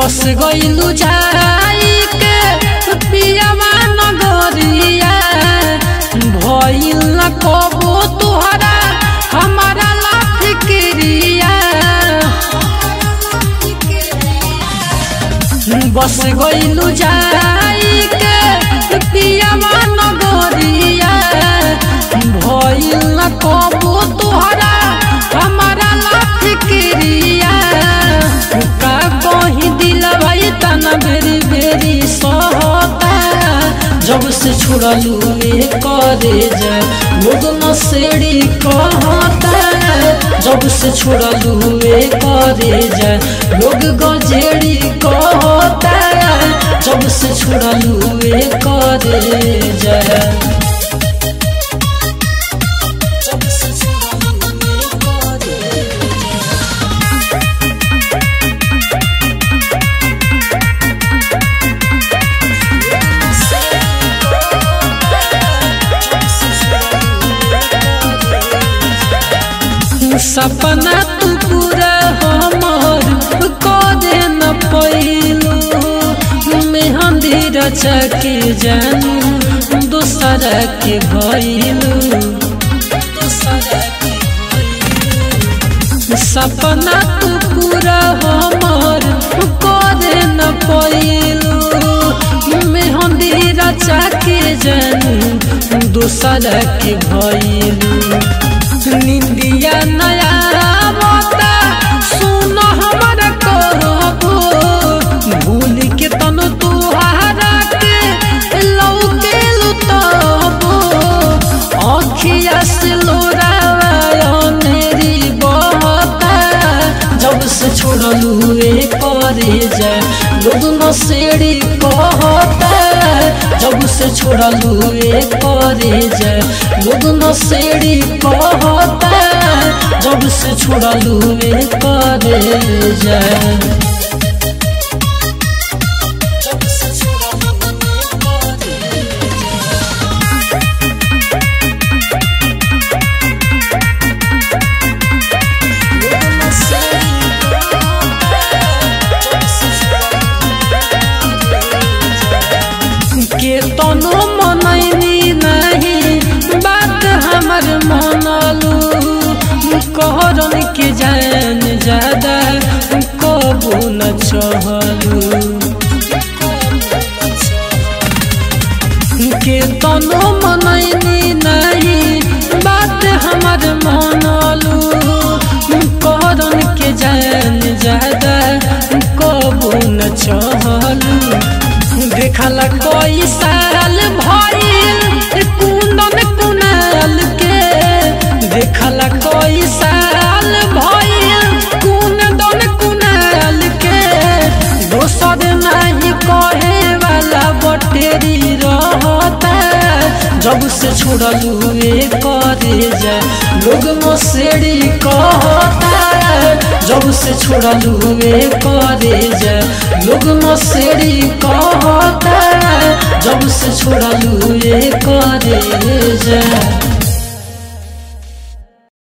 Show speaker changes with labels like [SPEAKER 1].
[SPEAKER 1] बस गइलू जाई के पियावा नगरिया भइल न कबो तुहरा हमारा लाख क्रिया बस गइलू जाई के पियावा नगरिया भइल न कबो तुहरा हमारा लाख क्रिया का कही दिल भाई तना बेरी बेरी सहता जब से छुड़लू ए करे जाए लोग नसेड़ी कहता जब से छुड़लू ए करे जाए लोग गजेड़ी कहता जब से छुड़लू ए करे जाए जब से छुड़लू ए करे सपना तू पूरा हमर करे न पैलू मेहंदी रचा के जानू दोसरा के भैलू सपना तू पूरा हमर करे न पैलू मेहंदी रचा के जानू दोसरा के भैलू निंदिया नया बता सुन हमर कहबो भूल के तन तुहारा के लौके लुतबो अखिया से लोरावा मेरी बहता जब से छोड़लू ए करे जाए लोग नसेड़ी कहता जब से छोड़लू ए करे जाए लोग नसेड़ी कहता जब से छोड़लू ए करे जाए जब से छोड़लू ए करे जाए के तनो मनैनी नहीं बात हमर मनलू कहरन के जान ज्यादा कबू न चहलू के तनो मनैनी नहीं बात हमर मनलू कहरन के जान ज्यादा कबू न चहलू देखला कोई साल भइल कुंदन कुनाल के देखला कोई साल भइल कुंदन कुनाल के दोसर नहीं कहे वाला बटेरी रहता जब से छोड़लू ए करे जाए लोग मसेड़ी कहता जब से छोड़लू ए करे जाए लोग मसेड़ी कहता जब से छोड़लू ए करे जाए